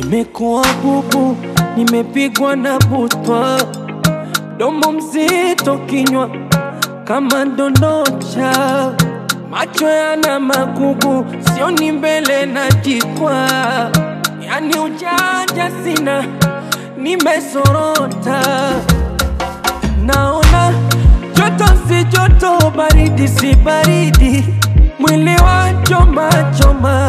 Nimekuwa bubu, nimepigwa na butwa, domo mzito, kinywa kama ndondocha, macho yana magugu, sioni mbele na jikwa, yani ujanja sina, nimesorota, naona joto si joto, baridi si baridi, mwili wa choma choma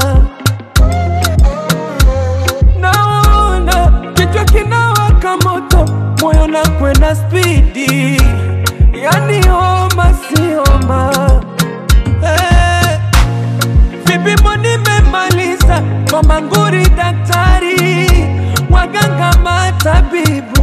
naona kichwa kinawaka moto, moyo na kwenda spidi, yani homa si homa. Eh, vipimo nimemaliza kwa manguri, daktari, waganga, matabibu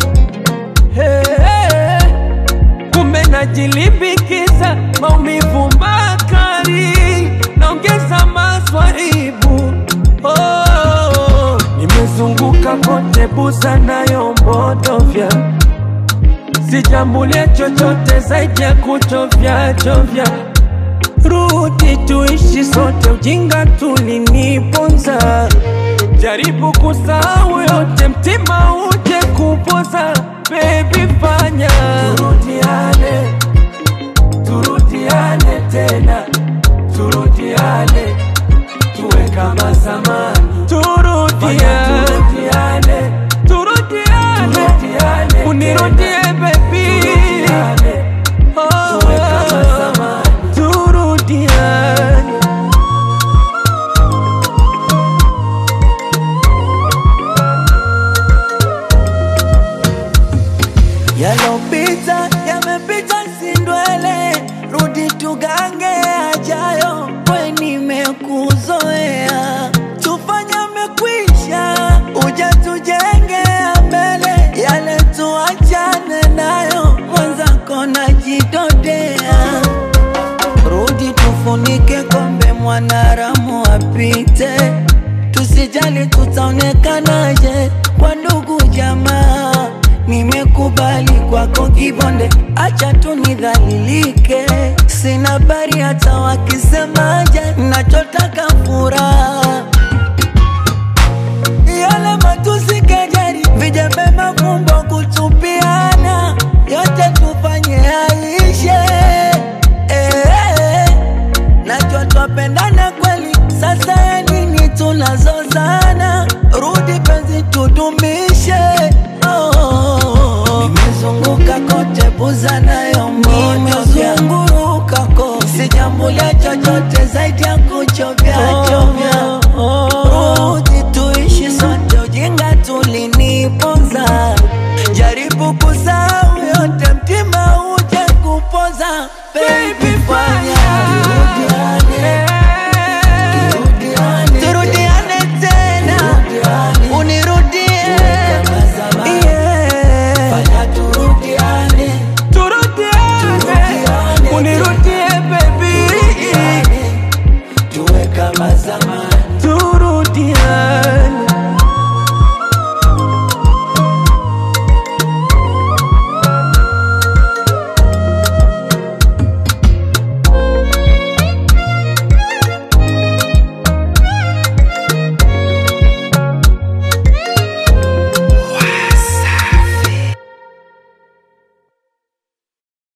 Eh, kumbe najilimbikiza maumivu makali, naongeza maswaibu oh, nimezunguka kote buza nayo mbodovya, sijambulia chochote zaidi ya kuchovya chovya. Rudi tuishi sote, ujinga tuliniponza. Jaribu kusahau yote, mtima uje kupoza. Baby fanya turudiane, turudiane tena, turudiane tuwe kama zamani, turudiane, turudiane, turudiane, unirudie baby, oh, tuwe kama zamani, turudiane. Yalopita yamepita, sindwele, rudi tugange ajayo, we nimekuzoea, tufanye mekwisha, uja tujenge mbele, yale tuachane nayo, mwenzako najidodea, rudi tufunike kombe, mwanaramu apite, tusijali tutaonekanaje kwa ndugu jamaa Nimekubali kwako kibonde, acha tu nidhalilike. Sina habari hata wakisemaje, nachotaka furaha. Yale matusi, kejeli, vijembe, mafumbo, kutupiana, yote tufanye yaishe. Eh, najua twapendana kweli, sasa ya nini tunazozana? Rudi penzi tudumishe. Oh, nimezunguka kote buza nayo nimezunguruka kote, sijambulia chochote zaidi ya kuchovya chovya. Rudi tuishi sote, ujinga tuliniponza. Jaribu kusahau yote, mtima uje kupoza baby